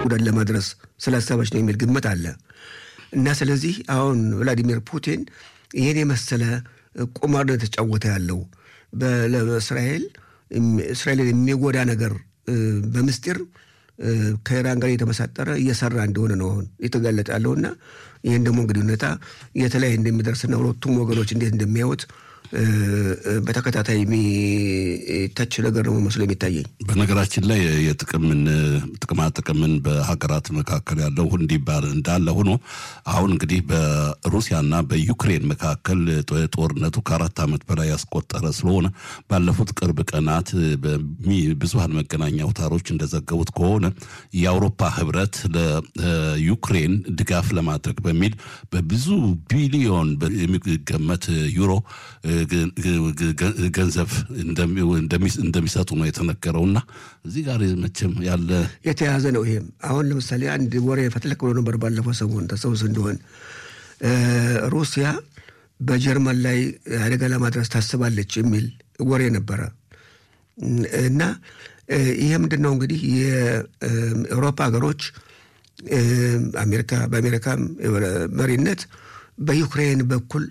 ጉዳት ለማድረስ ስላሰበች ነው የሚል ግምት አለ እና ስለዚህ አሁን ቭላዲሚር ፑቲን ይህን የመሰለ ቁማር ነው የተጫወተ ያለው ለእስራኤል እስራኤልን የሚጎዳ ነገር በምስጢር ከኢራን ጋር የተመሳጠረ እየሰራ እንደሆነ ነው አሁን የተጋለጠ ያለውና ይህን ደግሞ እንግዲህ ሁኔታ የተለያየ እንደሚደርስና ሁለቱም ወገኖች እንዴት እንደሚያዩት በተከታታይ የሚተች ነገር ነው መስሎ የሚታየኝ። በነገራችን ላይ የጥቅምን ጥቅማ ጥቅምን በሀገራት መካከል ያለው እንዲባል እንዳለ ሆኖ አሁን እንግዲህ በሩሲያና በዩክሬን መካከል ጦርነቱ ከአራት ዓመት በላይ ያስቆጠረ ስለሆነ ባለፉት ቅርብ ቀናት ብዙሀን መገናኛ አውታሮች እንደዘገቡት ከሆነ የአውሮፓ ህብረት ለዩክሬን ድጋፍ ለማድረግ በሚል በብዙ ቢሊዮን የሚገመት ዩሮ ገንዘብ እንደሚሰጡ ነው የተነገረውና እዚህ ጋር መቼም ያለ የተያዘ ነው። ይሄም አሁን ለምሳሌ አንድ ወሬ ፈትለክ ብሎ ነበር ባለፈው ሰሞን ተሰውስ እንደሆን ሩሲያ በጀርመን ላይ አደጋ ለማድረስ ታስባለች የሚል ወሬ ነበረ እና ይሄ ምንድን ነው እንግዲህ የአውሮፓ ሀገሮች አሜሪካ በአሜሪካም መሪነት በዩክሬን በኩል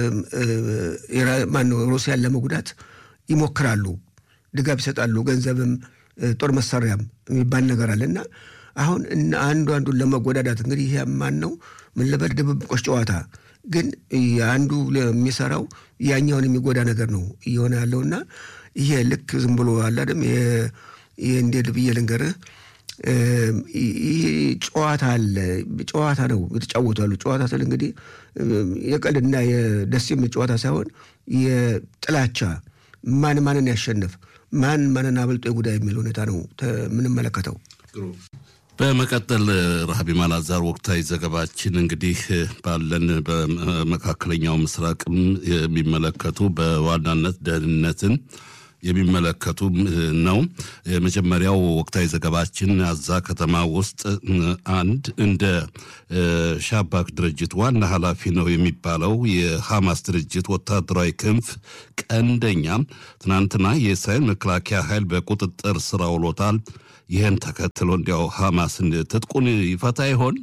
ማነው ሩሲያን ለመጉዳት ይሞክራሉ፣ ድጋፍ ይሰጣሉ፣ ገንዘብም ጦር መሳሪያም የሚባል ነገር አለ እና አሁን አንዱ አንዱን ለመጎዳዳት እንግዲህ ይህ ማን ነው ምን ልበል ድብብቆች ጨዋታ ግን አንዱ የሚሰራው ያኛውን የሚጎዳ ነገር ነው እየሆነ ያለውና ይሄ ልክ ዝም ብሎ አላደም ይህ እንዴት ብዬ ልንገርህ ይህ ጨዋታ አለ። ጨዋታ ነው የተጫወቱ ያሉ ጨዋታ ስል እንግዲህ የቀልድና የደስ የሚል ጨዋታ ሳይሆን የጥላቻ ማን ማንን ያሸንፍ ማን ማንን አበልጦ የጉዳይ የሚል ሁኔታ ነው የምንመለከተው። በመቀጠል ረሃቢ ማላዛር ወቅታዊ ዘገባችን እንግዲህ ባለን በመካከለኛው ምስራቅም የሚመለከቱ በዋናነት ደህንነትን የሚመለከቱ ነው። የመጀመሪያው ወቅታዊ ዘገባችን አዛ ከተማ ውስጥ አንድ እንደ ሻባክ ድርጅት ዋና ኃላፊ ነው የሚባለው የሐማስ ድርጅት ወታደራዊ ክንፍ ቀንደኛ ትናንትና የእስራኤል መከላከያ ኃይል በቁጥጥር ስር አውሎታል። ይህን ተከትሎ እንዲያው ሐማስን ትጥቁን ይፈታ ይሆን?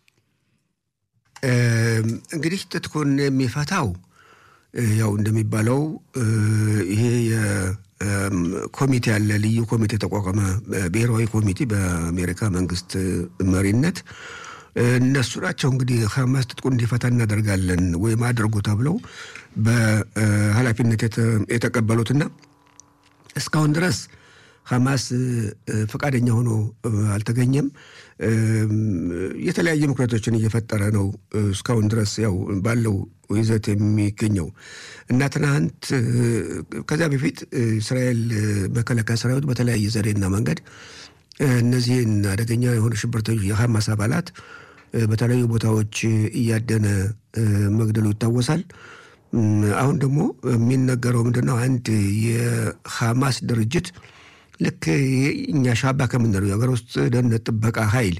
እንግዲህ ትጥቁን የሚፈታው ያው እንደሚባለው ይሄ ኮሚቴ ያለ ልዩ ኮሚቴ ተቋቋመ፣ ብሔራዊ ኮሚቴ በአሜሪካ መንግስት መሪነት እነሱ ናቸው እንግዲህ ሐማስ ትጥቁን እንዲፈታ እናደርጋለን ወይም አድርጉ ተብለው በኃላፊነት የተቀበሉትና እስካሁን ድረስ ሐማስ ፈቃደኛ ሆኖ አልተገኘም። የተለያየ ምክንያቶችን እየፈጠረ ነው እስካሁን ድረስ ያው ባለው ይዘት የሚገኘው እና ትናንት ከዚያ በፊት እስራኤል መከላከያ ሰራዊት በተለያየ ዘዴና መንገድ እነዚህን አደገኛ የሆኑ ሽብርተኞች የሐማስ አባላት በተለያዩ ቦታዎች እያደነ መግደሉ ይታወሳል። አሁን ደግሞ የሚነገረው ምንድነው? አንድ የሐማስ ድርጅት ልክ እኛ ሻባ ከምንለው የሀገር ውስጥ ደህንነት ጥበቃ ኃይል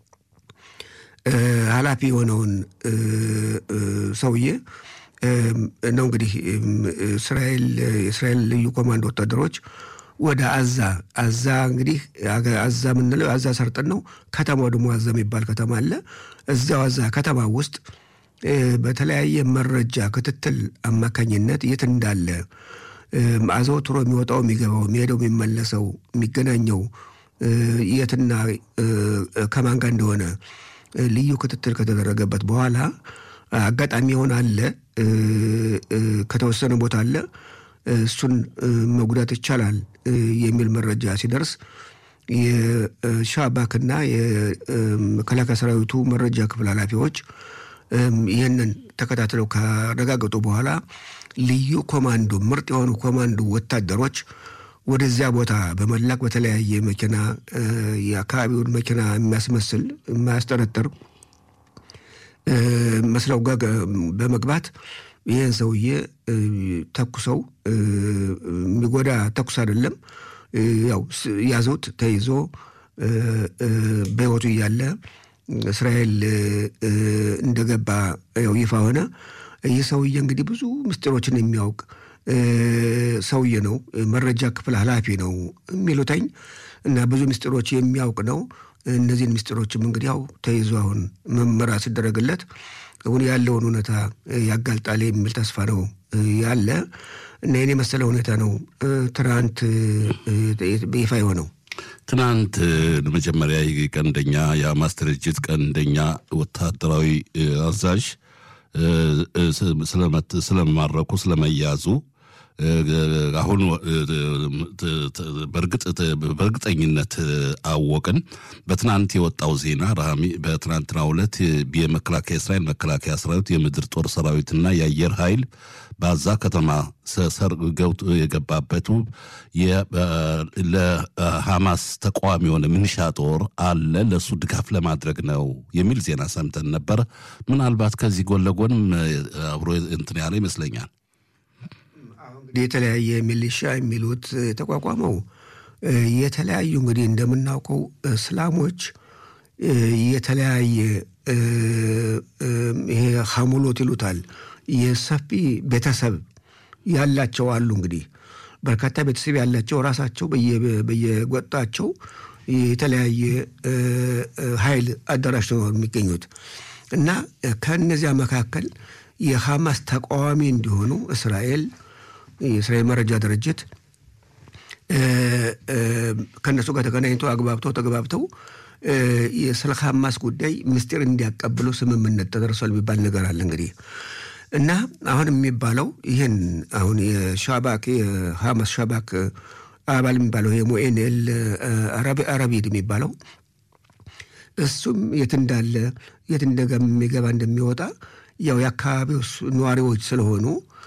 ኃላፊ የሆነውን ሰውዬ ነው እንግዲህ እስራኤል የእስራኤል ልዩ ኮማንዶ ወታደሮች ወደ አዛ አዛ እንግዲህ አዛ የምንለው አዛ ሰርጥን ነው። ከተማው ደግሞ አዛ የሚባል ከተማ አለ። እዚያው አዛ ከተማ ውስጥ በተለያየ መረጃ ክትትል አማካኝነት የት እንዳለ አዘውትሮ የሚወጣው የሚገባው የሚሄደው የሚመለሰው የሚገናኘው የትና ከማን ጋር እንደሆነ ልዩ ክትትል ከተደረገበት በኋላ አጋጣሚ የሆነ አለ ከተወሰነ ቦታ አለ እሱን መጉዳት ይቻላል የሚል መረጃ ሲደርስ የሻባክና የመከላከያ ሰራዊቱ መረጃ ክፍል ኃላፊዎች ይህንን ተከታትለው ካረጋገጡ በኋላ ልዩ ኮማንዶ ምርጥ የሆኑ ኮማንዶ ወታደሮች ወደዚያ ቦታ በመላክ በተለያየ መኪና የአካባቢውን መኪና የሚያስመስል የማያስጠረጥር መስለው ጋር በመግባት ይህን ሰውዬ ተኩሰው የሚጎዳ ተኩስ አይደለም፣ ያው ያዙት። ተይዞ በሕይወቱ እያለ እስራኤል እንደገባ ያው ይፋ ሆነ። ይህ ሰውዬ እንግዲህ ብዙ ምስጢሮችን የሚያውቅ ሰውዬ ነው። መረጃ ክፍል ኃላፊ ነው የሚሉተኝ እና ብዙ ምስጢሮች የሚያውቅ ነው። እነዚህን ምስጢሮችም እንግዲህ ያው ተይዞ አሁን ምርመራ ሲደረግለት አሁን ያለውን ሁኔታ ያጋልጣል የሚል ተስፋ ነው ያለ እና ይህን የመሰለ ሁኔታ ነው ትናንት በይፋ የሆነው። ትናንት ለመጀመሪያ ቀንደኛ የሐማስ ድርጅት ቀንደኛ ወታደራዊ አዛዥ ስለመማረኩ ስለመያዙ አሁን በእርግጠኝነት አወቅን። በትናንት የወጣው ዜና ራሚ በትናንትናው ዕለት የመከላከያ እስራኤል መከላከያ ሰራዊት የምድር ጦር ሰራዊትና የአየር ኃይል በዛ ከተማ ሰርግ ገብቶ የገባበቱ ለሐማስ ተቃዋሚ የሆነ ምንሻ ጦር አለ ለእሱ ድጋፍ ለማድረግ ነው የሚል ዜና ሰምተን ነበር። ምናልባት ከዚህ ጎን ለጎንም አብሮ እንትን ያለ ይመስለኛል። የተለያየ ሚሊሻ የሚሉት የተቋቋመው የተለያዩ እንግዲህ እንደምናውቀው እስላሞች የተለያየ ይሄ ሐሙሎት ይሉታል የሰፊ ቤተሰብ ያላቸው አሉ። እንግዲህ በርካታ ቤተሰብ ያላቸው ራሳቸው በየጎጣቸው የተለያየ ኃይል አደራጅተው ነው የሚገኙት እና ከእነዚያ መካከል የሐማስ ተቃዋሚ እንዲሆኑ እስራኤል የእስራኤል መረጃ ድርጅት ከእነሱ ጋር ተገናኝተው አግባብተው ተግባብተው ስለ ሐማስ ጉዳይ ምስጢር እንዲያቀብሉ ስምምነት ተደርሷል የሚባል ነገር አለ እንግዲህ እና አሁን የሚባለው ይህን አሁን የሻባክ የሐማስ ሻባክ አባል የሚባለው የሞኤንኤል አረቢድ የሚባለው እሱም የት እንዳለ የት እንደሚገባ እንደሚወጣ ያው የአካባቢው ነዋሪዎች ስለሆኑ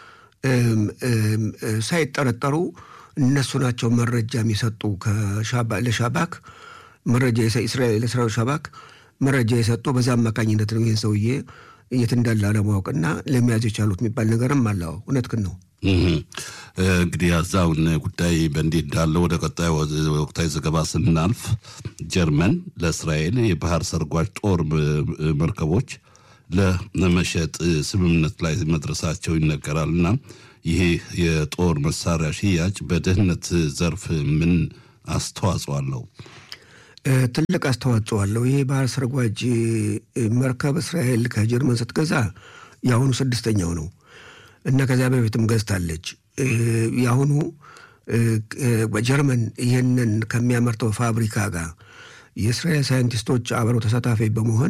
ሳይጠረጠሩ እነሱ ናቸው መረጃ የሚሰጡ ለሻባክ መረጃ ለእስራኤል ሻባክ መረጃ የሰጡ በዛ አማካኝነት ነው ይህን ሰውዬ የት እንዳለ አለማወቅና ለመያዝ የቻሉት የሚባል ነገርም አለው። እውነትህን ነው። እንግዲህ ያዛውን ጉዳይ በእንዲህ እንዳለ ወደ ቀጣይ ወቅታዊ ዘገባ ስናልፍ ጀርመን ለእስራኤል የባህር ሰርጓጅ ጦር መርከቦች ለመሸጥ ስምምነት ላይ መድረሳቸው ይነገራል እና ይሄ የጦር መሳሪያ ሽያጭ በደህንነት ዘርፍ ምን አስተዋጽኦ አለው? ትልቅ አስተዋጽኦ አለው። ይሄ ባህር ሰርጓጅ መርከብ እስራኤል ከጀርመን ስትገዛ የአሁኑ ስድስተኛው ነው እና ከዚያ በፊትም ገዝታለች። የአሁኑ ጀርመን ይህንን ከሚያመርተው ፋብሪካ ጋር የእስራኤል ሳይንቲስቶች አብረው ተሳታፊ በመሆን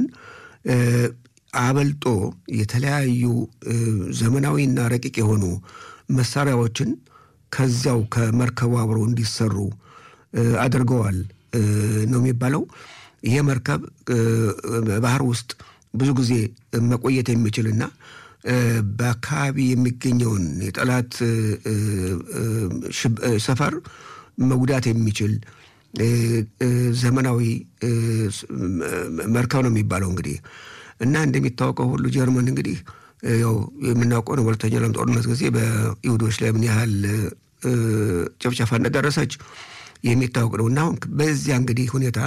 አበልጦ የተለያዩ ዘመናዊና ረቂቅ የሆኑ መሳሪያዎችን ከዚያው ከመርከቡ አብረው እንዲሰሩ አድርገዋል ነው የሚባለው። ይሄ መርከብ ባህር ውስጥ ብዙ ጊዜ መቆየት የሚችልና በአካባቢ የሚገኘውን የጠላት ሰፈር መጉዳት የሚችል ዘመናዊ መርከብ ነው የሚባለው እንግዲህ እና እንደሚታወቀው ሁሉ ጀርመን እንግዲህ ያው የምናውቀው ነው። በሁለተኛው ዓለም ጦርነት ጊዜ በይሁዶች ላይ ምን ያህል ጭፍጨፋ እንደደረሰች የሚታወቅ ነው እና አሁን በዚያ እንግዲህ ሁኔታ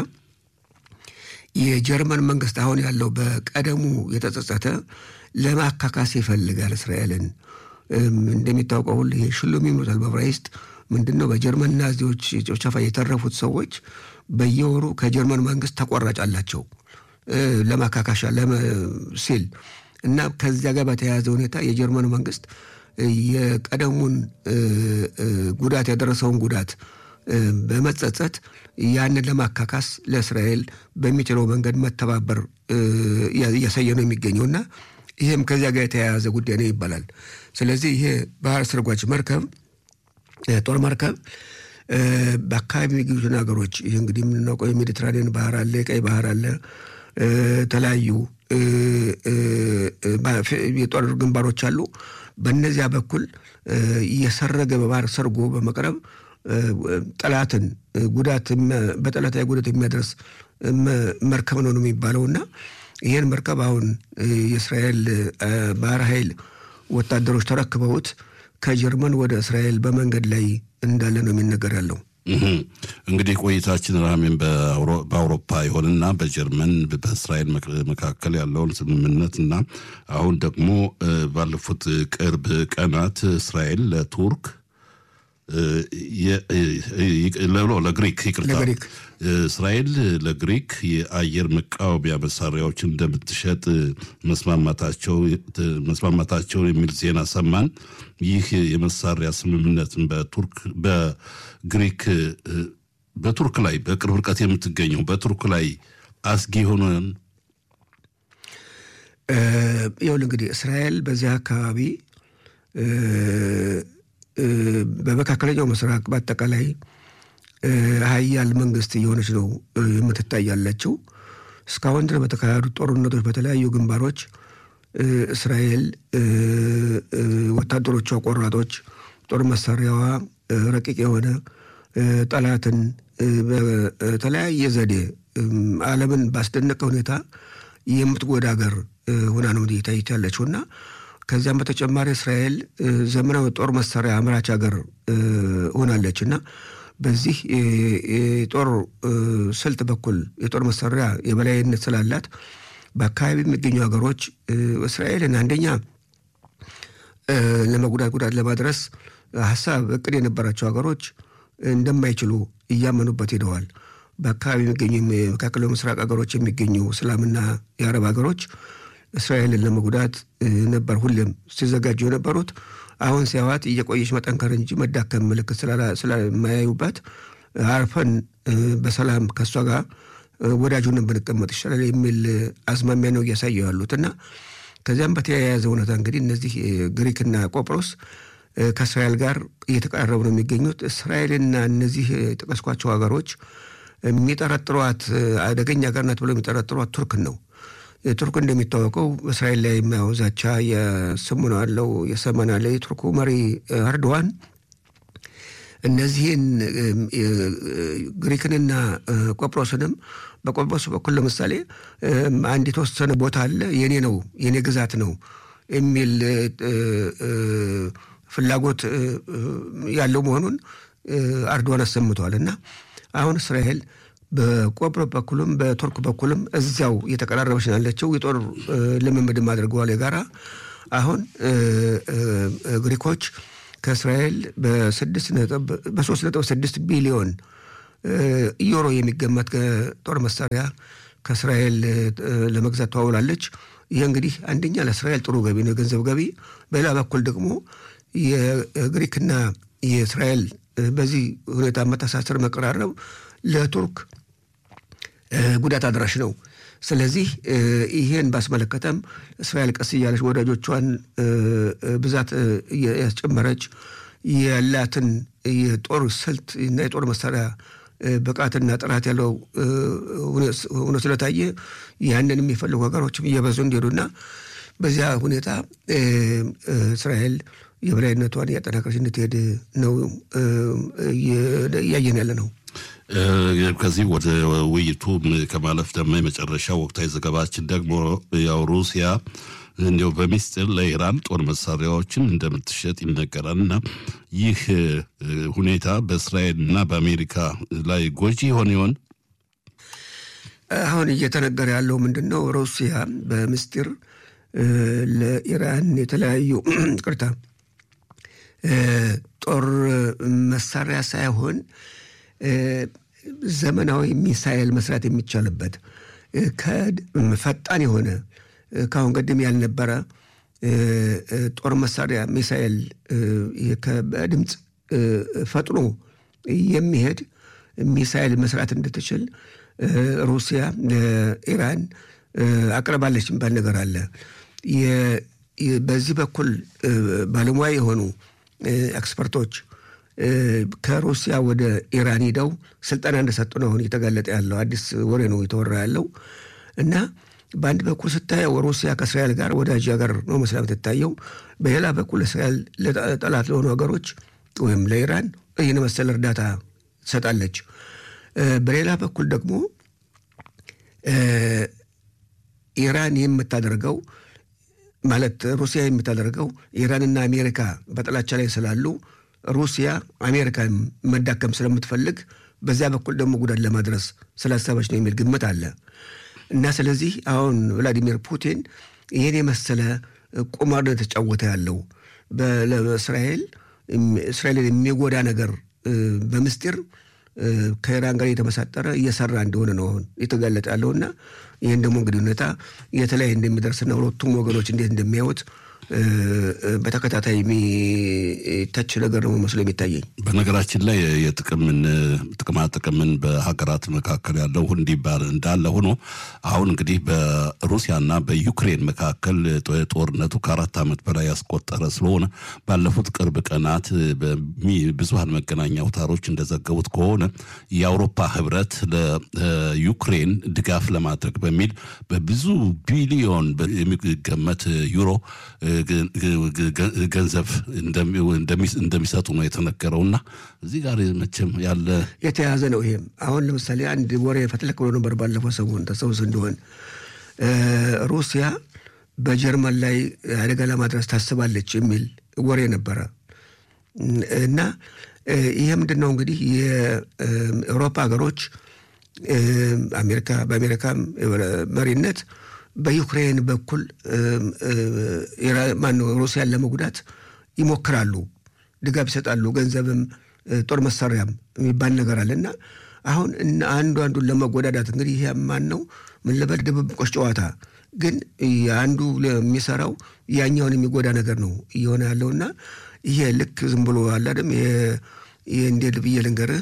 የጀርመን መንግስት አሁን ያለው በቀደሙ የተጸጸተ ለማካካስ ይፈልጋል እስራኤልን። እንደሚታወቀው ሁሉ ይሄ ሽሉም ይሉታል በዕብራይስጥ ምንድን ነው? በጀርመን ናዚዎች ጭፍጨፋ የተረፉት ሰዎች በየወሩ ከጀርመን መንግስት ተቆራጭ አላቸው ለማካካሻ ሲል እና ከዚያ ጋር በተያያዘ ሁኔታ የጀርመን መንግስት የቀደሙን ጉዳት ያደረሰውን ጉዳት በመጸጸት ያንን ለማካካስ ለእስራኤል በሚችለው መንገድ መተባበር እያሳየ ነው የሚገኘው እና ይህም ከዚያ ጋር የተያያዘ ጉዳይ ነው ይባላል። ስለዚህ ይሄ ባህር ሰርጓጅ መርከብ ጦር መርከብ በአካባቢ የሚገኙትን ሀገሮች ይህ እንግዲህ የምናውቀው የሜዲትራኒያን ባህር አለ፣ የቀይ ባህር አለ፣ የተለያዩ የጦር ግንባሮች አሉ። በእነዚያ በኩል እየሰረገ በባህር ሰርጎ በመቅረብ ጠላትን ጉዳት በጠላታዊ ጉዳት የሚያደርስ መርከብ ነው ነው የሚባለው እና ይህን መርከብ አሁን የእስራኤል ባህር ኃይል ወታደሮች ተረክበውት ከጀርመን ወደ እስራኤል በመንገድ ላይ እንዳለ ነው የሚነገር ያለው። እንግዲህ ቆይታችን ራሜን በአውሮፓ ይሆንና በጀርመን በእስራኤል መካከል ያለውን ስምምነት እና አሁን ደግሞ ባለፉት ቅርብ ቀናት እስራኤል ለቱርክ ለግሪክ ይቅርታ ለግሪክ እስራኤል ለግሪክ የአየር መቃወሚያ መሳሪያዎችን እንደምትሸጥ መስማማታቸው መስማማታቸው የሚል ዜና ሰማን። ይህ የመሳሪያ ስምምነትን በቱርክ በግሪክ በቱርክ ላይ በቅርብ ርቀት የምትገኘው በቱርክ ላይ አስጊ የሆነን ይኸውልህ እንግዲህ እስራኤል በዚህ አካባቢ በመካከለኛው ምስራቅ በአጠቃላይ ሀያል መንግስት እየሆነች ነው የምትታይ ያለችው። እስካሁን ድረስ በተካሄዱት ጦርነቶች በተለያዩ ግንባሮች እስራኤል ወታደሮቿ ቆራጦች፣ ጦር መሳሪያዋ ረቂቅ የሆነ ጠላትን በተለያየ ዘዴ ዓለምን ባስደነቀ ሁኔታ የምትጎዳ ሀገር ሆና ነው እየታየች ያለችው እና ከዚያም በተጨማሪ እስራኤል ዘመናዊ ጦር መሳሪያ አምራች ሀገር ሆናለች እና በዚህ የጦር ስልት በኩል የጦር መሳሪያ የበላይነት ስላላት በአካባቢ የሚገኙ ሀገሮች እስራኤልን አንደኛ ለመጉዳት ጉዳት ለማድረስ ሀሳብ እቅድ የነበራቸው ሀገሮች እንደማይችሉ እያመኑበት ሄደዋል። በአካባቢ የሚገኙ የመካከለኛው ምስራቅ ሀገሮች የሚገኙ እስላምና የአረብ ሀገሮች እስራኤልን ለመጉዳት ነበር ሁሌም ሲዘጋጁ የነበሩት። አሁን ሲያዋት እየቆየች መጠንከር እንጂ መዳከም ምልክት ስለማያዩበት አርፈን በሰላም ከእሷ ጋር ወዳጁንን ብንቀመጥ ይሻላል የሚል አዝማሚያ ነው እያሳየው ያሉት እና ከዚያም በተያያዘ እውነታ እንግዲህ እነዚህ ግሪክና ቆጵሮስ ከእስራኤል ጋር እየተቀራረቡ ነው የሚገኙት። እስራኤልና እነዚህ የጠቀስኳቸው ሀገሮች የሚጠረጥሯት አደገኛ ሀገር ናት ብለው የሚጠረጥሯት ቱርክን ነው። ቱርክ እንደሚታወቀው እስራኤል ላይ የሚያው ዛቻ የስሙ አለው የሰመን አለ። የቱርኩ መሪ አርዶዋን እነዚህን ግሪክንና ቆጵሮስንም በቆጵሮስ በኩል ለምሳሌ አንድ የተወሰነ ቦታ አለ የኔ ነው የኔ ግዛት ነው የሚል ፍላጎት ያለው መሆኑን አርዶዋን አሰምተዋል እና አሁን እስራኤል በቆጵሮስ በኩልም በቱርክ በኩልም እዚያው እየተቀራረበች ነው ያለችው። የጦር ልምምድም አድርገዋል የጋራ አሁን ግሪኮች ከእስራኤል በሶስት ነጥብ ስድስት ቢሊዮን ዩሮ የሚገመት ጦር መሳሪያ ከእስራኤል ለመግዛት ተዋውላለች። ይህ እንግዲህ አንደኛ ለእስራኤል ጥሩ ገቢ ነው፣ የገንዘብ ገቢ። በሌላ በኩል ደግሞ የግሪክና የእስራኤል በዚህ ሁኔታ መተሳሰር መቀራረብ ለቱርክ ጉዳት አድራሽ ነው። ስለዚህ ይሄን ባስመለከተም እስራኤል ቀስ እያለች ወዳጆቿን ብዛት ያስጨመረች ያላትን የጦር ስልት እና የጦር መሳሪያ ብቃትና ጥራት ያለው ሆኖ ስለታየ ያንን የሚፈልጉ ሀገሮችም እየበዙ እንዲሄዱና በዚያ ሁኔታ እስራኤል የበላይነቷን እያጠናከረች እንድትሄድ ነው እያየን ያለ ነው። ከዚህ ወደ ውይይቱ ከማለፍ ደግሞ የመጨረሻ ወቅታዊ ዘገባችን ደግሞ ያው ሩሲያ እንዲያው በሚስጥር ለኢራን ጦር መሳሪያዎችን እንደምትሸጥ ይነገራል እና ይህ ሁኔታ በእስራኤል እና በአሜሪካ ላይ ጎጂ ይሆን ይሆን? አሁን እየተነገረ ያለው ምንድን ነው? ሩሲያ በምስጢር ለኢራን የተለያዩ ቅርታ ጦር መሳሪያ ሳይሆን ዘመናዊ ሚሳኤል መስራት የሚቻልበት ፈጣን የሆነ ከአሁን ቀደም ያልነበረ ጦር መሳሪያ ሚሳኤል በድምፅ ፈጥኖ የሚሄድ ሚሳኤል መስራት እንድትችል ሩሲያ ለኢራን አቅርባለች የሚባል ነገር አለ። በዚህ በኩል ባለሙያ የሆኑ ኤክስፐርቶች ከሩሲያ ወደ ኢራን ሂደው ስልጠና እንደሰጡ ነው አሁን እየተጋለጠ ያለው። አዲስ ወሬ ነው የተወራ ያለው እና በአንድ በኩል ስታየው ሩሲያ ከእስራኤል ጋር ወዳጅ ሀገር ነው መስላ የምትታየው። በሌላ በኩል እስራኤል ጠላት ለሆኑ ሀገሮች ወይም ለኢራን ይህን መሰል እርዳታ ትሰጣለች። በሌላ በኩል ደግሞ ኢራን የምታደርገው ማለት ሩሲያ የምታደርገው ኢራንና አሜሪካ በጥላቻ ላይ ስላሉ ሩሲያ አሜሪካን መዳከም ስለምትፈልግ በዚያ በኩል ደግሞ ጉዳት ለማድረስ ስላሰበች ነው የሚል ግምት አለ እና ስለዚህ አሁን ቭላዲሚር ፑቲን ይህን የመሰለ ቁማር ነው የተጫወተ ያለው በእስራኤል እስራኤልን የሚጎዳ ነገር በምስጢር ከኢራን ጋር የተመሳጠረ እየሰራ እንደሆነ ነው አሁን የተጋለጠ ያለውና ይህን ደግሞ እንግዲህ ሁኔታ የተለያየ እንደሚደርስና ሁለቱም ወገኖች እንዴት እንደሚያዩት በተከታታይ የሚተች ነገር ነው መስሎ የሚታየኝ። በነገራችን ላይ የጥቅምን ጥቅማ ጥቅምን በሀገራት መካከል ያለው እንዲባል እንዳለ ሆኖ አሁን እንግዲህ በሩሲያና በዩክሬን መካከል ጦርነቱ ከአራት ዓመት በላይ ያስቆጠረ ስለሆነ ባለፉት ቅርብ ቀናት ብዙሀን መገናኛ አውታሮች እንደዘገቡት ከሆነ የአውሮፓ ህብረት ለዩክሬን ድጋፍ ለማድረግ በሚል በብዙ ቢሊዮን የሚገመት ዩሮ ገንዘብ እንደሚሰጡ ነው የተነገረውና እዚህ ጋር መቼም ያለ የተያዘ ነው። ይሄም አሁን ለምሳሌ አንድ ወሬ ፈትለክ ብሎ ነበር ባለፈው ሰሞን ተሰውስ እንደሆን ሩሲያ በጀርመን ላይ አደጋ ለማድረስ ታስባለች የሚል ወሬ ነበረ እና ይሄ ምንድን ነው እንግዲህ የአውሮፓ ሀገሮች አሜሪካ በአሜሪካም መሪነት በዩክሬን በኩል ማነው ሩሲያን ለመጉዳት ይሞክራሉ፣ ድጋፍ ይሰጣሉ፣ ገንዘብም ጦር መሳሪያም የሚባል ነገር አለ እና አሁን አንዱ አንዱን ለመጎዳዳት እንግዲህ ይሄ ማን ነው ምን ልበል ድብብቆች ጨዋታ ግን አንዱ የሚሰራው ያኛውን የሚጎዳ ነገር ነው እየሆነ ያለውና ይሄ ልክ ዝም ብሎ አላደም ይሄ እንዴት ብዬ ልንገርህ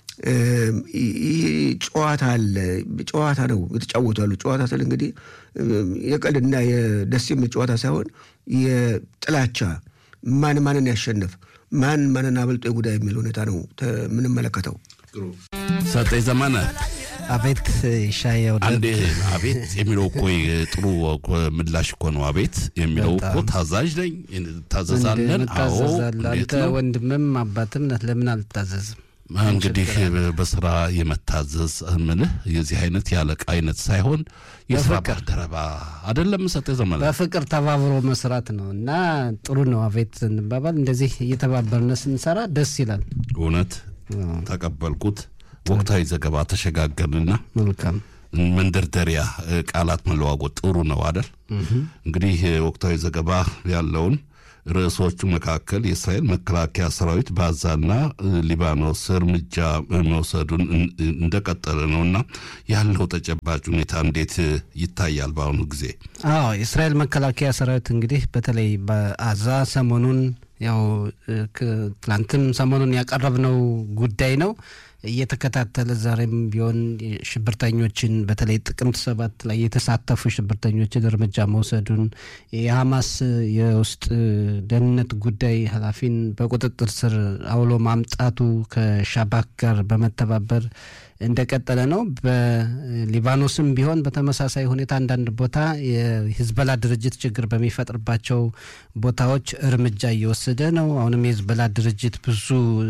ይህ ጨዋታ አለ። ጨዋታ ነው የተጫወቱ ያሉ ጨዋታ ስል እንግዲህ የቀልድና የደስ የሚል ጨዋታ ሳይሆን የጥላቻ ማን ማንን ያሸንፍ ማን ማንን አበልጦ የጉዳይ የሚል ሁኔታ ነው የምንመለከተው። ሰጠኝ ዘመነ አቤት ሻየው አንዴ አቤት የሚለው እኮ ጥሩ ምላሽ እኮ ነው። አቤት የሚለው እኮ ታዛዥ ነኝ ታዘዛለን። አዎ አንተ ወንድምም አባትም ነህ፣ ለምን አልታዘዝም? እንግዲህ በስራ የመታዘዝ ምልህ የዚህ አይነት ያለቃ አይነት ሳይሆን የስራ ባልደረባ አይደለም። ሰጠ ዘመን በፍቅር ተባብሮ መስራት ነው እና ጥሩ ነው። አቤት እንባባል እንደዚህ እየተባበርነ ስንሰራ ደስ ይላል። እውነት ተቀበልኩት። ወቅታዊ ዘገባ ተሸጋገርንና መልካም መንደርደሪያ ቃላት መለዋወጥ ጥሩ ነው አደል? እንግዲህ ወቅታዊ ዘገባ ያለውን ርዕሶቹ መካከል የእስራኤል መከላከያ ሰራዊት በጋዛና ሊባኖስ እርምጃ መውሰዱን እንደቀጠለ ነውና ያለው ተጨባጭ ሁኔታ እንዴት ይታያል በአሁኑ ጊዜ? አዎ የእስራኤል መከላከያ ሰራዊት እንግዲህ በተለይ በአዛ ሰሞኑን ያው ትላንትም ሰሞኑን ያቀረብነው ጉዳይ ነው እየተከታተለ ዛሬም ቢሆን ሽብርተኞችን በተለይ ጥቅምት ሰባት ላይ የተሳተፉ ሽብርተኞችን እርምጃ መውሰዱን የሐማስ የውስጥ ደህንነት ጉዳይ ኃላፊን በቁጥጥር ስር አውሎ ማምጣቱ ከሻባክ ጋር በመተባበር እንደቀጠለ ነው። በሊባኖስም ቢሆን በተመሳሳይ ሁኔታ አንዳንድ ቦታ የሂዝበላ ድርጅት ችግር በሚፈጥርባቸው ቦታዎች እርምጃ እየወሰደ ነው። አሁንም የሂዝበላ ድርጅት ብዙ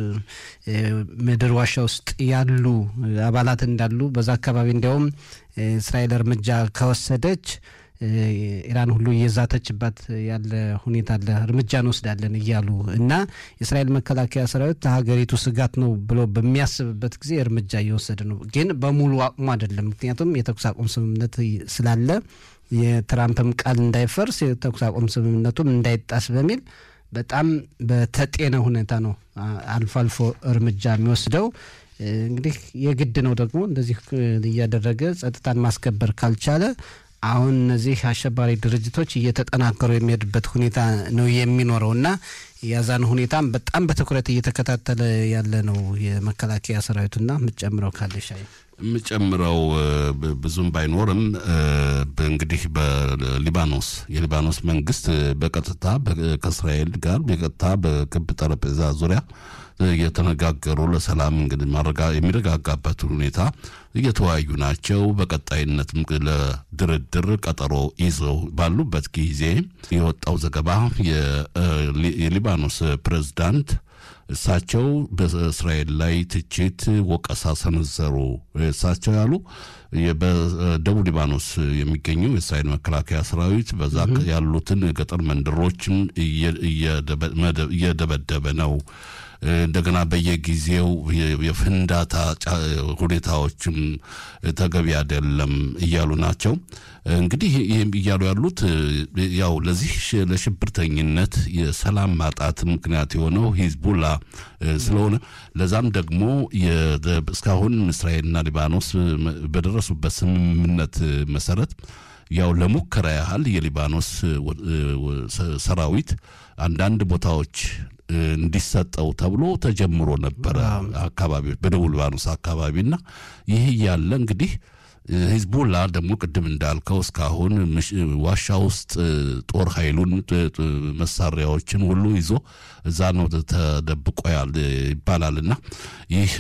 ምድር ዋሻ ውስጥ ያሉ አባላት እንዳሉ በዛ አካባቢ እንዲያውም እስራኤል እርምጃ ከወሰደች ኢራን ሁሉ እየዛተችባት ያለ ሁኔታ አለ። እርምጃ እንወስዳለን እያሉ እና የእስራኤል መከላከያ ሰራዊት ሀገሪቱ ስጋት ነው ብሎ በሚያስብበት ጊዜ እርምጃ እየወሰደ ነው። ግን በሙሉ አቅሙ አይደለም። ምክንያቱም የተኩስ አቁም ስምምነት ስላለ የትራምፕም ቃል እንዳይፈርስ የተኩስ አቁም ስምምነቱም እንዳይጣስ በሚል በጣም በተጤነ ሁኔታ ነው አልፎ አልፎ እርምጃ የሚወስደው። እንግዲህ የግድ ነው ደግሞ እንደዚህ እያደረገ ጸጥታን ማስከበር ካልቻለ አሁን እነዚህ አሸባሪ ድርጅቶች እየተጠናከሩ የሚሄድበት ሁኔታ ነው የሚኖረው እና የዛን ሁኔታም በጣም በትኩረት እየተከታተለ ያለ ነው የመከላከያ ሰራዊቱና የምትጨምረው ካለሽ? የምጨምረው ብዙም ባይኖርም እንግዲህ በሊባኖስ የሊባኖስ መንግስት በቀጥታ ከእስራኤል ጋር በቀጥታ በክብ ጠረጴዛ ዙሪያ እየተነጋገሩ ለሰላም እንግዲህ የሚረጋጋበት ሁኔታ እየተወያዩ ናቸው። በቀጣይነትም ለድርድር ቀጠሮ ይዘው ባሉበት ጊዜ የወጣው ዘገባ የሊባኖስ ፕሬዝዳንት እሳቸው በእስራኤል ላይ ትችት፣ ወቀሳ ሰነዘሩ። እሳቸው ያሉ በደቡብ ሊባኖስ የሚገኘው የእስራኤል መከላከያ ሰራዊት በዛ ያሉትን ገጠር መንደሮችን እየደበደበ ነው እንደገና በየጊዜው የፍንዳታ ሁኔታዎችም ተገቢ አይደለም እያሉ ናቸው። እንግዲህ ይህም እያሉ ያሉት ያው ለዚህ ለሽብርተኝነት የሰላም ማጣት ምክንያት የሆነው ሂዝቡላ ስለሆነ ለዛም ደግሞ እስካሁን እስራኤልና ሊባኖስ በደረሱበት ስምምነት መሰረት ያው ለሙከራ ያህል የሊባኖስ ሰራዊት አንዳንድ ቦታዎች እንዲሰጠው ተብሎ ተጀምሮ ነበረ አካባቢዎች በደቡብ ሊባኖስ አካባቢና ይህ እያለ እንግዲህ ሂዝቡላ ደግሞ ቅድም እንዳልከው እስካሁን ዋሻ ውስጥ ጦር ኃይሉን መሳሪያዎችን ሁሉ ይዞ እዛ ነው ተደብቆ ይባላል እና ይህ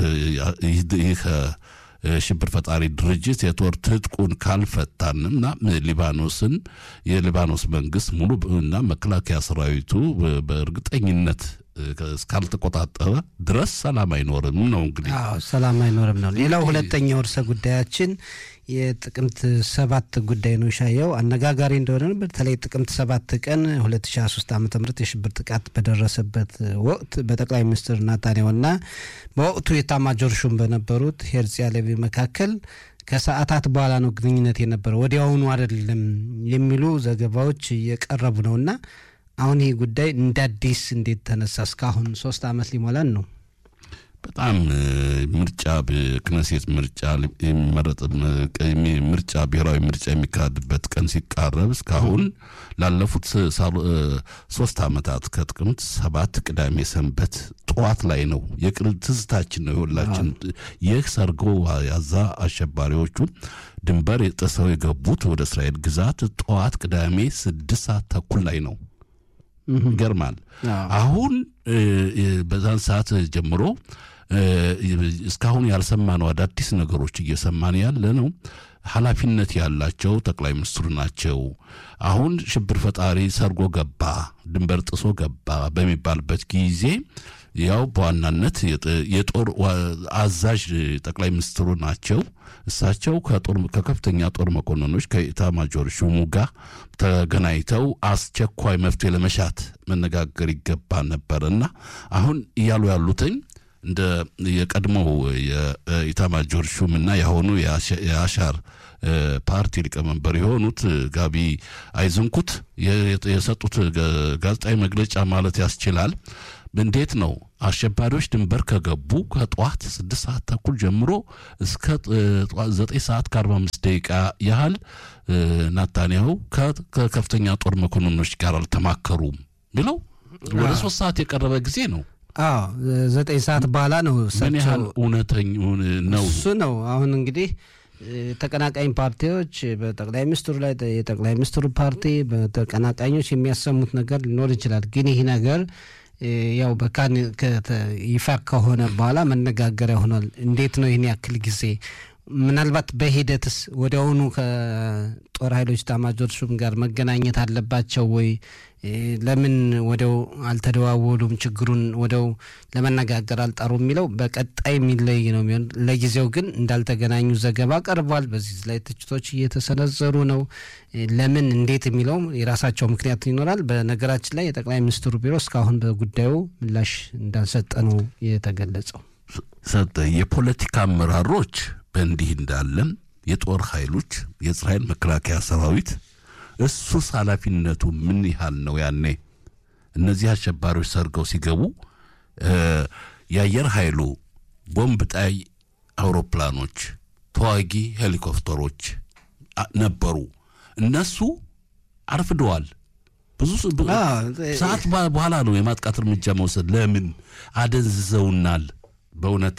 ይህ ሽብር ፈጣሪ ድርጅት የጦር ትጥቁን ካልፈታንም እና ሊባኖስን የሊባኖስ መንግስት ሙሉ እና መከላከያ ሰራዊቱ በእርግጠኝነት እስካልተቆጣጠረ ድረስ ሰላም አይኖርም ነው እንግዲህ ሰላም አይኖርም ነው። ሌላው ሁለተኛው እርሰ ጉዳያችን የጥቅምት ሰባት ጉዳይ ነው። ሻየው አነጋጋሪ እንደሆነ በተለይ ጥቅምት ሰባት ቀን 2023 ዓ ም የሽብር ጥቃት በደረሰበት ወቅት በጠቅላይ ሚኒስትር ናታንያሁና በወቅቱ የኤታማዦር ሹም በነበሩት ሄርዚ ሃሌቪ መካከል ከሰዓታት በኋላ ነው ግንኙነት የነበረው ወዲያውኑ አይደለም የሚሉ ዘገባዎች እየቀረቡ ነውና አሁን ይህ ጉዳይ እንደ አዲስ እንዴት ተነሳ? እስካሁን ሶስት ዓመት ሊሞላን ነው። በጣም ምርጫ ክነሴት ምርጫ የሚመረጥ ምርጫ ብሔራዊ ምርጫ የሚካሄድበት ቀን ሲቃረብ እስካሁን ላለፉት ሶስት ዓመታት ከጥቅምት ሰባት ቅዳሜ ሰንበት ጠዋት ላይ ነው የቅርብ ትዝታችን ነው የሁላችን። ይህ ሰርጎ ያዛ አሸባሪዎቹ ድንበር ጥሰው የገቡት ወደ እስራኤል ግዛት ጠዋት ቅዳሜ ስድስት ሰዓት ተኩል ላይ ነው። ይገርማል። አሁን በዛን ሰዓት ጀምሮ እስካሁን ያልሰማነው አዳዲስ ነገሮች እየሰማን ያለ ነው። ኃላፊነት ያላቸው ጠቅላይ ሚኒስትሩ ናቸው። አሁን ሽብር ፈጣሪ ሰርጎ ገባ፣ ድንበር ጥሶ ገባ በሚባልበት ጊዜ ያው በዋናነት የጦር አዛዥ ጠቅላይ ሚኒስትሩ ናቸው። እሳቸው ከከፍተኛ ጦር መኮንኖች ከኢታማጆር ሹሙ ጋር ተገናኝተው አስቸኳይ መፍትሄ ለመሻት መነጋገር ይገባ ነበር እና አሁን እያሉ ያሉትኝ እንደ የቀድሞው የኢታማጆር ሹምና የአሁኑ የአሻር ፓርቲ ሊቀመንበር የሆኑት ጋቢ አይዝንኩት የሰጡት ጋዜጣዊ መግለጫ ማለት ያስችላል። እንዴት ነው አሸባሪዎች ድንበር ከገቡ ከጠዋት ስድስት ሰዓት ተኩል ጀምሮ እስከ ዘጠኝ ሰዓት ከአርባ አምስት ደቂቃ ያህል ናታንያሁ ከከፍተኛ ጦር መኮንኖች ጋር አልተማከሩም ብለው ወደ ሶስት ሰዓት የቀረበ ጊዜ ነው። አዎ ዘጠኝ ሰዓት በኋላ ነው። ምን ያህል እውነተኛ ነው እሱ ነው። አሁን እንግዲህ ተቀናቃኝ ፓርቲዎች በጠቅላይ ሚኒስትሩ ላይ የጠቅላይ ሚኒስትሩ ፓርቲ በተቀናቃኞች የሚያሰሙት ነገር ሊኖር ይችላል። ግን ይህ ነገር ያው በካን ይፋ ከሆነ በኋላ መነጋገሪያ ሆኗል። እንዴት ነው ይህን ያክል ጊዜ ምናልባት በሂደትስ ወዲያውኑ ከጦር ኃይሎች ኤታማዦር ሹም ጋር መገናኘት አለባቸው ወይ? ለምን ወዲያው አልተደዋወሉም? ችግሩን ወዲያው ለመነጋገር አልጣሩ የሚለው በቀጣይ የሚለይ ነው የሚሆን። ለጊዜው ግን እንዳልተገናኙ ዘገባ ቀርቧል። በዚህ ላይ ትችቶች እየተሰነዘሩ ነው። ለምን እንዴት የሚለው የራሳቸው ምክንያት ይኖራል። በነገራችን ላይ የጠቅላይ ሚኒስትሩ ቢሮ እስካሁን በጉዳዩ ምላሽ እንዳልሰጠ ነው የተገለጸው። ሰጠ የፖለቲካ አመራሮች በእንዲህ እንዳለን የጦር ኃይሎች የእስራኤል መከላከያ ሰራዊት እሱስ ኃላፊነቱ ምን ያህል ነው? ያኔ እነዚህ አሸባሪዎች ሰርገው ሲገቡ የአየር ኃይሉ ቦምብ ጣይ አውሮፕላኖች፣ ተዋጊ ሄሊኮፕተሮች ነበሩ። እነሱ አርፍደዋል። ብዙ ሰዓት በኋላ ነው የማጥቃት እርምጃ መውሰድ። ለምን አደንዝዘውናል። በእውነት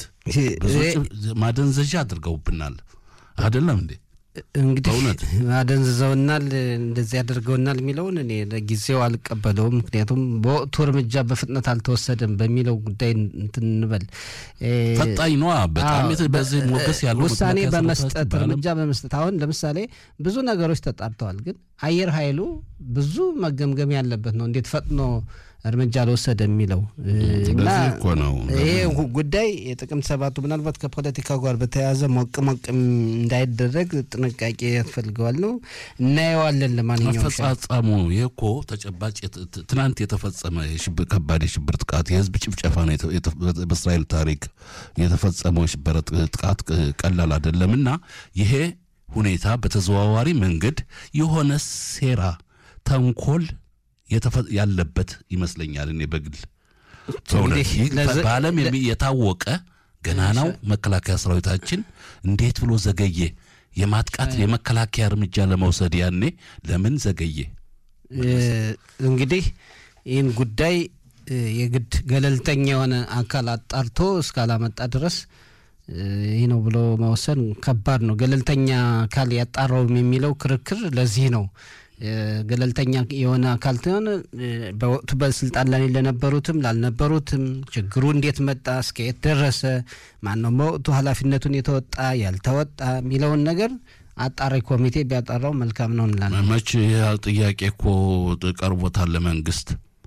ማደንዘዣ አድርገውብናል። አይደለም እንዴ? እንግዲህ አደንዝዘውናል፣ እንደዚህ ያደርገውናል የሚለውን እኔ ለጊዜው አልቀበለውም። ምክንያቱም በወቅቱ እርምጃ በፍጥነት አልተወሰደም በሚለው ጉዳይ እንትን እንበል። ፈጣኝ ነዋ በጣም በዚህ ሞገስ ያለው ውሳኔ በመስጠት እርምጃ በመስጠት አሁን ለምሳሌ ብዙ ነገሮች ተጣርተዋል፣ ግን አየር ኃይሉ ብዙ መገምገም ያለበት ነው። እንዴት ፈጥኖ እርምጃ አልወሰደ የሚለው እና ለዚህ እኮ ነው ይሄ ጉ- ጉዳይ የጥቅምት ሰባቱ ምናልባት ከፖለቲካው ጋር በተያያዘ ሞቅ ሞቅ እንዳይደረግ ጥንቃቄ ያስፈልገዋል ነው እናየዋለን። ለማንኛውም ሻ- አፈጻጸሙ ይህ እኮ ተጨባጭ የት- ት- ትናንት የተፈጸመ የሽብር ከባድ የሽብር ጥቃት የህዝብ ጭፍጨፋ ነው። የተ- የተ- በእስራኤል ታሪክ የተፈጸመው የሽብር ጥ- ጥቃት ቅ- ቀላል አይደለም እና ይሄ ሁኔታ በተዘዋዋሪ መንገድ የሆነ ሴራ፣ ተንኮል የተፈ- ያለበት ይመስለኛል። እኔ በግል በእውነት እንግዲህ ይህ ለዘ- በዓለም የሚ- የታወቀ ገናናው መከላከያ ሰራዊታችን እንዴት ብሎ ዘገየ? የማጥቃት የመከላከያ እርምጃ ለመውሰድ ያኔ ለምን ዘገየ? እ፣ እንግዲህ ይህን ጉዳይ እ፣ የግድ ገለልተኛ የሆነ አካል አጣርቶ እስካላመጣ ድረስ እ፣ ይህ ነው ብሎ መወሰን ከባድ ነው። ገለልተኛ አካል ያጣራውም የሚለው ክርክር ለዚህ ነው። እ፣ ገለልተኛ የሆነ አካል ሲሆን እ፣ በወቅቱ በስልጣን ላይ ለነበሩትም ላልነበሩትም ችግሩ እንዴት መጣ፣ እስከየት ደረሰ፣ ማነው በወቅቱ ኃላፊነቱን የተወጣ ያልተወጣ የሚለውን ነገር አጣሪ ኮሚቴ ቢያጣራው መልካም ነው እንላለን። መች ይህ ጥያቄ እኮ ቀርቦታል ለመንግስት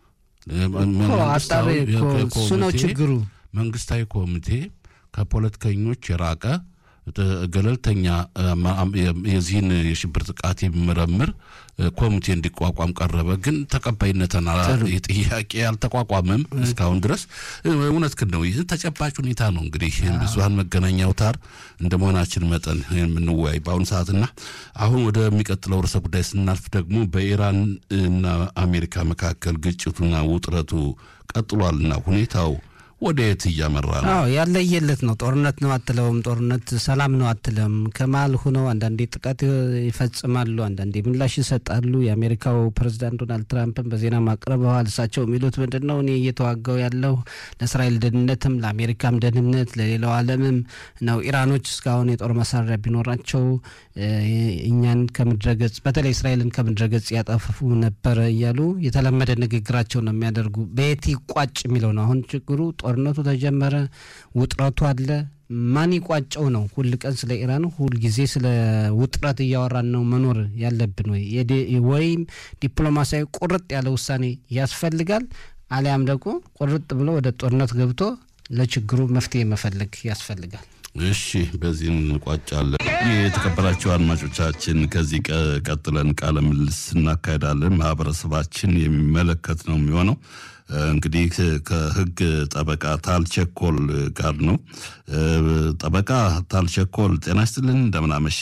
እኮ አጣሪ እኮ እሱ ነው ችግሩ። መንግስታዊ ኮሚቴ ከፖለቲከኞች የራቀ ጥ- ገለልተኛ አማ- አም- የዚህን የሽብር ጥቃት የሚመረምር እ፣ ኮሚቴ እንዲቋቋም ቀረበ። ግን ተቀባይነትን አላ- ጥያቄ አልተቋቋመም እስካሁን ድረስ። እ፣ እውነት ግን ነው። ይህ ተጨባጭ ሁኔታ ነው። እንግዲህ ብዙሀን መገናኛ አውታር እንደ መሆናችን መጠን የምንወያይ በአሁኑ ሰዓትና አሁን ወደሚቀጥለው ርዕሰ ጉዳይ ስናልፍ ደግሞ በኢራን እና አሜሪካ መካከል ግጭቱና ውጥረቱ ቀጥሏልና ሁኔታው ወደ የት እያመራ ነው? አዎ ያለየለት ነው። ጦርነት ነው አትለውም፣ ጦርነት ሰላም ነው አትለም። ከመሀል ሁነው አንዳንዴ ጥቃት ይፈጽማሉ፣ አንዳንዴ ምላሽ ይሰጣሉ። የአሜሪካው ፕሬዚዳንት ዶናልድ ትራምፕን በዜና ማቅረበዋል። እሳቸው የሚሉት ምንድን ነው? እኔ እየተዋጋው ያለው ለእስራኤል ደህንነትም ለአሜሪካም ደህንነት ለሌላው ዓለምም ነው። ኢራኖች እስካሁን የጦር መሳሪያ ቢኖራቸው እ፣ እኛን ከምድረገጽ በተለይ እስራኤልን ከምድረገጽ ያጠፉ ነበረ እያሉ የተለመደ ንግግራቸው ነው የሚያደርጉ። በየት ይቋጭ የሚለው ነው አሁን ችግሩ። ጦርነቱ ተጀመረ፣ ውጥረቱ አለ። ማን ይቋጨው ነው? ሁል ቀን ስለ ኢራን ሁል ጊዜ ስለ ውጥረት እያወራን ነው መኖር ያለብን ወይ? የዲ- ወይም ዲፕሎማሲያዊ ቁርጥ ያለ ውሳኔ ያስፈልጋል፣ አሊያም ደግሞ ቁርጥ ብሎ ወደ ጦርነት ገብቶ ለችግሩ መፍትሄ መፈለግ ያስፈልጋል። እሺ በዚህ እንቋጫለን። ይህ የተከበራችሁ አድማጮቻችን ከዚህ ቀ- ቀጥለን ቃለ ምልልስ እናካሄዳለን። ማህበረሰባችን የሚመለከት ነው የሚሆነው። እ፣ እንግዲህ ከ- ከህግ ጠበቃ ታልቸኮል ጋር ነው። እ፣ ጠበቃ ታልቸኮል ጤና ይስጥልን፣ እንደምን አመሸ?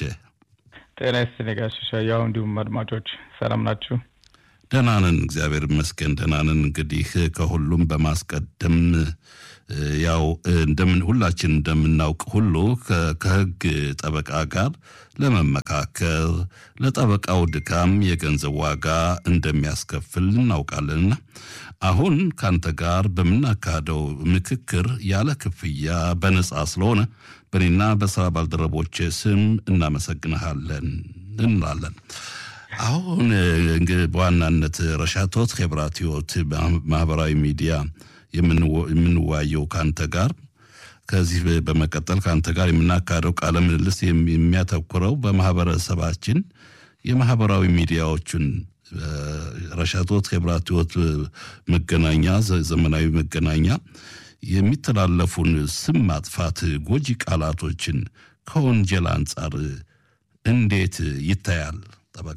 ጤና ይስጥልኝ ጋሽ ሻያው እንዲሁም አድማጮች ሰላም ናችሁ? ደህና ነን፣ እግዚአብሔር ይመስገን ደህና ነን። እንግዲህ ከሁሉም በማስቀደም እ፣ ያው እንደምን ሁላችን እንደምናውቅ ሁሉ ከ- ከህግ ጠበቃ ጋር ለመመካከር ለጠበቃው ድካም የገንዘብ ዋጋ እንደሚያስከፍል እናውቃለንና አሁን ካንተ ጋር በምናካሄደው ምክክር ያለ ክፍያ በነጻ ስለሆነ በእኔና በስራ ባልደረቦች ስም እናመሰግንሃለን እንላለን። አሁን እንግዲህ በዋናነት ረሻቶት ሄብራት ህይወት ማህበራዊ ሚዲያ የምንወ- የምንወያየው ከአንተ ጋር ከዚህ በመቀጠል ከአንተ ጋር የምናካሄደው ቃለ ምልልስ የሚ- የሚያተኩረው በማህበረሰባችን የማህበራዊ ሚዲያዎችን እ፣ ረሻቶት ሄብራት ህይወት መገናኛ ዘ- ዘመናዊ መገናኛ የሚተላለፉን ስም ማጥፋት ጎጂ ቃላቶችን ከወንጀል አንጻር እንዴት ይታያል ጠበቃ?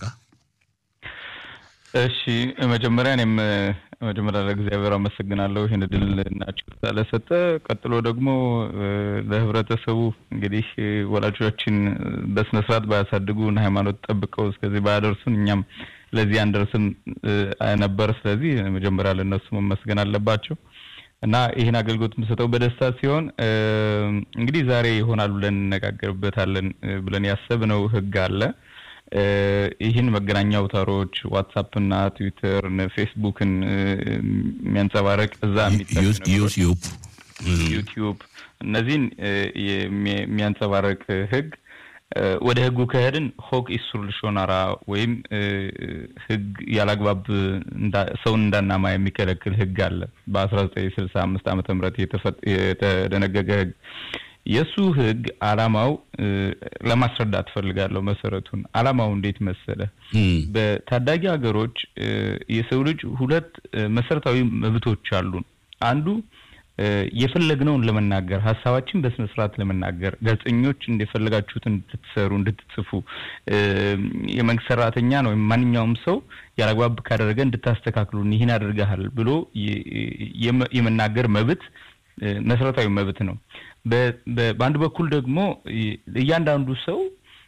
እሺ መጀመሪያ እኔም መጀመሪያ ለእግዚአብሔር አመሰግናለሁ ይህን እድል ናችሁ ስለሰጠ። ቀጥሎ ደግሞ እ፣ ለህብረተሰቡ እንግዲህ እ፣ ወላጆቻችን በስነ ስርዓት ባያሳድጉን ሃይማኖት ጠብቀው እስከዚህ ባያደርሱን እኛም ለዚህ አንደርስም እ፣ ነበር። ስለዚህ መጀመሪያ ለእነሱ መመስገን አለባቸው እና ይህን አገልግሎት የምሰጠው በደስታ ሲሆን እ፣ እንግዲህ ዛሬ ይሆናል ብለን እንነጋገርበታለን እ፣ ብለን ያሰብነው ህግ አለ እ፣ ይህን መገናኛ አውታሮች ዋትሳፕና ትዊተር ፌስቡክን እ፣ የሚያንጸባረቅ እዛ የሚጠቅሱ ነገሮች ዩቲዩብ ዩቲዩብ እነዚህን እ፣ የሚ- የሚያንጸባርቅ ህግ እ፣ ወደ ህጉ ከሄድን ሆክ ኢሱር ልሾናራ ወይም እ፣ ህግ ያላግባብ እንዳ- ሰውን እንዳናማ የሚከለክል ህግ አለ በአስራ ዘጠኝ ስልሳ አምስት ዓመተ ምህረት የተፈ- የተደነገገ ህግ የእሱ ህግ አላማው ለማስረዳት ፈልጋለሁ። መሰረቱን አላማው እንዴት መሰለ? በታዳጊ ሀገሮች የሰው ልጅ ሁለት መሰረታዊ መብቶች አሉን። አንዱ የፈለግነውን ለመናገር ሀሳባችን በስነ ስርዓት ለመናገር ጋዜጠኞች እንደፈለጋችሁትን እንድትሰሩ እንድትጽፉ፣ የመንግስት ሰራተኛ ነው ወይም ማንኛውም ሰው ያላግባብ ካደረገ እንድታስተካክሉን ይህን አድርገሃል ብሎ የመናገር መብት መሰረታዊ መብት ነው። በአንድ በኩል ደግሞ እያንዳንዱ ሰው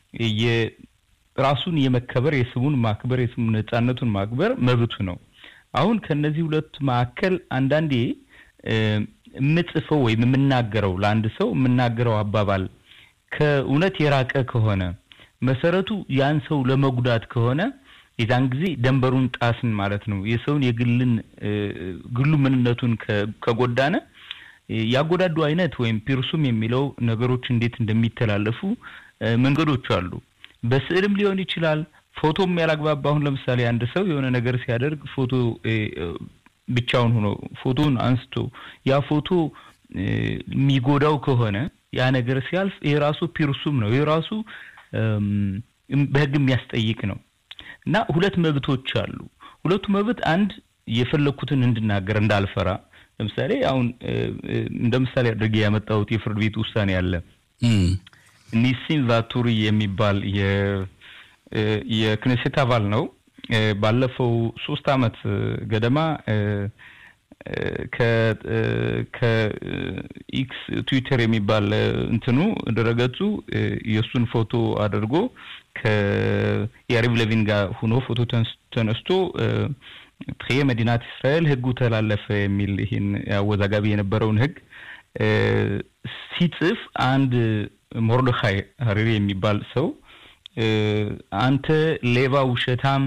ራሱን የመከበር የስሙን ማክበር የስሙን ነጻነቱን ማክበር መብቱ ነው። አሁን ከነዚህ ሁለት መካከል አንዳንዴ የምጽፈው ወይም የምናገረው ለአንድ ሰው የምናገረው አባባል ከእውነት የራቀ ከሆነ መሰረቱ ያን ሰው ለመጉዳት ከሆነ የዛን ጊዜ ደንበሩን ጣስን ማለት ነው። የሰውን የግልን ግሉ ምንነቱን ከጎዳነ ያጎዳዱ አይነት ወይም ፒርሱም የሚለው ነገሮች እንዴት እንደሚተላለፉ መንገዶች አሉ። በስዕልም ሊሆን ይችላል። ፎቶም ያላግባባ አሁን ለምሳሌ አንድ ሰው የሆነ ነገር ሲያደርግ ፎቶ ብቻውን ሆኖ ፎቶን አንስቶ ያ ፎቶ የሚጎዳው ከሆነ ያ ነገር ሲያልፍ ይሄ ራሱ ፒርሱም ነው። ይሄ ራሱ በሕግ የሚያስጠይቅ ነው እና ሁለት መብቶች አሉ። ሁለቱ መብት አንድ የፈለግኩትን እንድናገር እንዳልፈራ ለምሳሌ አሁን እንደ ምሳሌ አድርጌ ያመጣሁት የፍርድ ቤት ውሳኔ አለ። ኒሲን ቫቱሪ የሚባል የክኔሴት አባል ነው። ባለፈው ሶስት አመት ገደማ ከኢክስ ትዊተር የሚባል እንትኑ ድረገጹ የእሱን ፎቶ አድርጎ ከያሪቭ ለቪን ጋር ሁኖ ፎቶ ተነስቶ ትየ መዲናት እስራኤል ህጉ ተላለፈ የሚል ይህን አወዛጋቢ የነበረውን ህግ ሲጽፍ አንድ ሞርዶኻይ ሀሪሪ የሚባል ሰው አንተ ሌባ ውሸታም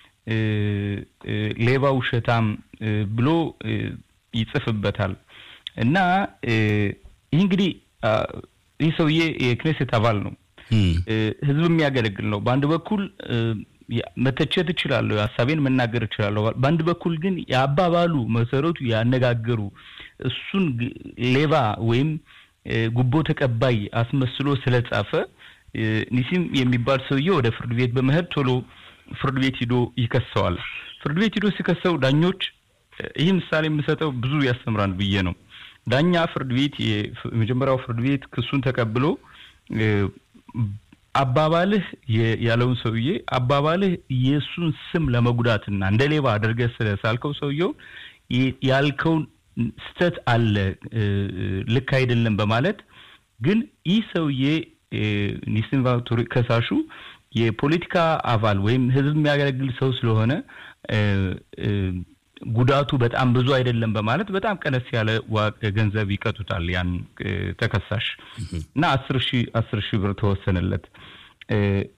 ሌባ ውሸታም ብሎ ይጽፍበታል እና ይህ እንግዲህ ይህ ሰውዬ የክኔሴት አባል ነው፣ ህዝብ የሚያገለግል ነው። በአንድ በኩል መተቸት እችላለሁ፣ ሀሳቤን መናገር እችላለሁ። በአንድ በኩል ግን የአባባሉ መሰረቱ ያነጋገሩ እሱን ሌባ ወይም ጉቦ ተቀባይ አስመስሎ ስለጻፈ ኒሲም የሚባል ሰውዬ ወደ ፍርድ ቤት በመሄድ ቶሎ ፍርድ ቤት ሂዶ ይከሰዋል። ፍርድ ቤት ሂዶ ሲከሰው ዳኞች ይህ ምሳሌ የምሰጠው ብዙ ያስተምራል ብዬ ነው። ዳኛ ፍርድ ቤት የመጀመሪያው ፍርድ ቤት ክሱን ተቀብሎ አባባልህ ያለውን ሰውዬ አባባልህ የእሱን ስም ለመጉዳትና እንደ ሌባ አድርገህ ስለሳልከው ሰውየው ያልከውን ስተት አለ ልክ አይደለም በማለት ግን ይህ ሰውዬ ኒሲን ቫቱሪ ከሳሹ የፖለቲካ አባል ወይም ህዝብ የሚያገለግል ሰው ስለሆነ ጉዳቱ በጣም ብዙ አይደለም በማለት በጣም ቀነስ ያለ ገንዘብ ይቀጡታል ያን ተከሳሽ እና አስር ሺህ አስር ሺህ ብር ተወሰነለት።